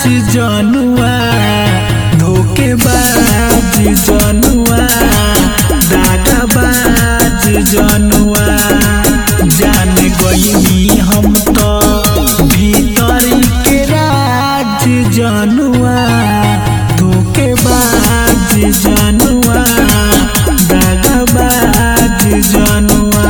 जनुआ धोखेबाज जनुआ दागाबाज जनुआ जान गईनी हम तो भीतर के राज जनुआ धोखेबाज जनुआ दागाबाज जनुआ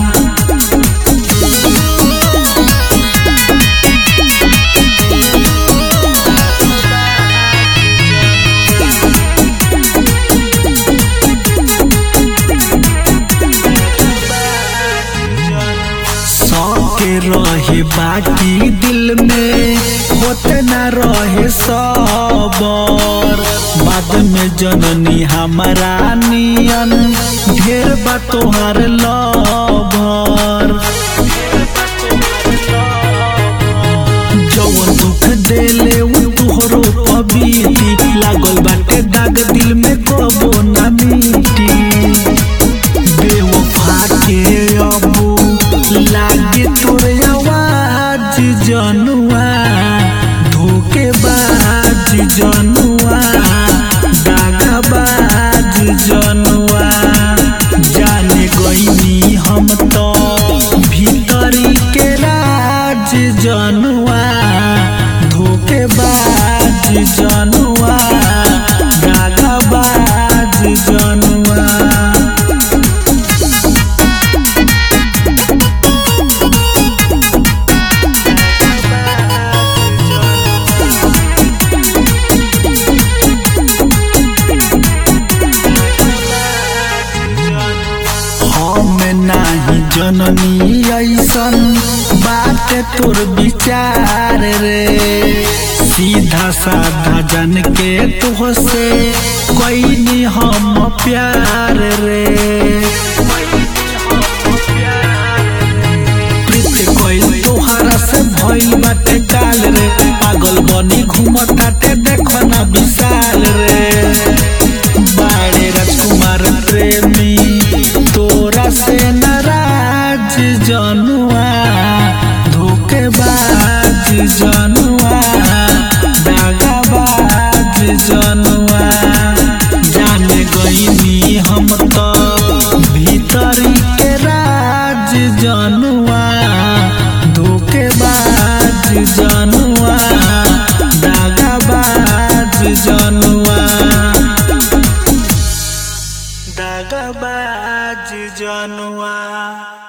के रहे बाकी दिल में होते न रहे सबर बाद में जननी हमारा नियन ढेर बा तोहर लभर जवन दुख देले उ तोहरो पबीती लागल बाटे दाग दिल में कबो ना मिटी बेवफा के अबू लागे तोर आवाज जनुआ धोखेबाज जनुआ दागाबाज जनुआ जाने गईनी हम तो भीतरी के राज जनुआ धोखेबाज जनुआ दागाबाज जनुआ हम नाही जननी ऐसन बात तोर विचार रे सीधा साधा जन के तुहसे कैनी हम प्यार रे प्रीत कोई तोहरा से भइल बाटे काल रे पागल बनी घूमताटे देख ना विशाल रे बाड़े राजकुमार प्रेमी तोरा से नाराज जनुआ धोखेबाज जनुआ दागाबाज जनुआ जाने गईनी हम तो भीतर के राज जनुआ धोखेबाज जनुआ दागाबाज जनुआ दागाबाज जनुआ